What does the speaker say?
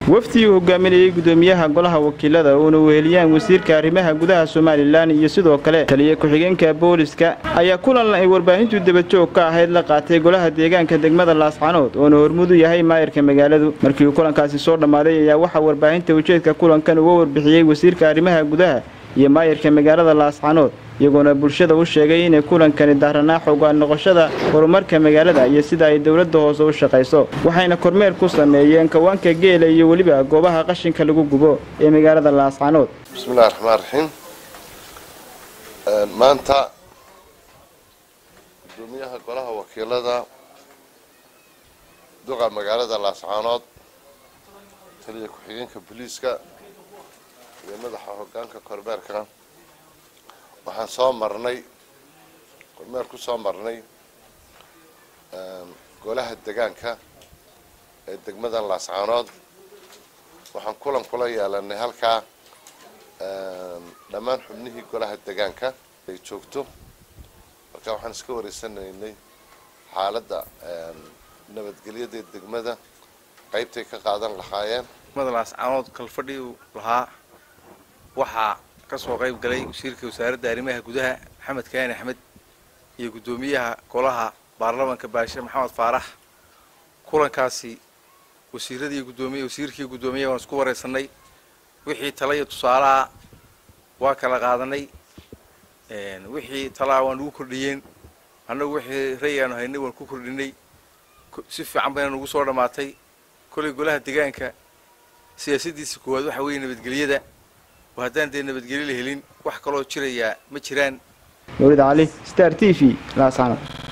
wafdii uu hogaaminayey gudoomiyaha golaha wakiilada uuna weheliyaan wasiirka arrimaha gudaha somalilan iyo sidoo kale taliya ku-xigeenka booliska ayaa kulan ay warbaahintu dabajoog ka ahayd la qaatay golaha deegaanka degmada laascanood oona hormudu yahay maayarka magaaladu markii uu kulankaasi soo dhammaaday ayaa waxaa warbaahinta ujeedka kulankan uga warbixiyey wasiirka arrimaha gudaha iyo maayarka magaalada laascanood iyagoona bulshada u sheegay inay kulankani daaranaa xoogaan noqoshada horumarka magaalada iyo sida ay dowladda hoose u shaqayso waxayna kormeer ku sameeyeen kawaanka geela iyo weliba goobaha qashinka lagu gubo ee magaalada laascanood bismillahi raxmaan raxiim maanta gudoomiyaha golaha wakiilada duqa magaalada laascaanood taliya ku-xigeenka booliiska iyo madaxa hogaanka kormeerka waxaan soo marnay kormeer ku soo marnay golaha degaanka ee degmadan laascaanood waxaan kulan kula yeelanay halkaa dhammaan xubnihii golaha degaanka ay joogto marka waxaan iska wareysanaynay xaaladda nabadgelyada degmada qaybtay ka qaadan lahaayeen degmada laascaanood kalfadhi uu lahaa waxaa ka soo qayb galay wasiirka wasaaradda arrimaha gudaha maxamed kaani axmed iyo guddoomiyaha golaha baarlamanka baashe maxamed faarax kulankaasi wasiiradii gudoomiye wasiirkii guddoomiyaha waan isku wareysanay wixii tala iyo tusaalaha waa kala qaadanay wixii talaa waan ugu kordhiyeen annagu wixii rayaanu haynay waan ku kordhinay si fiican bayna nugu soo dhammaatay kolay golaha degaanka siyaasadiisa koowaad waxa weeye nabadgelyada oo haddaan dee nabadgelyo la helin wax kaloo jirayaa ma jiraan mawlid cali star t v laascanood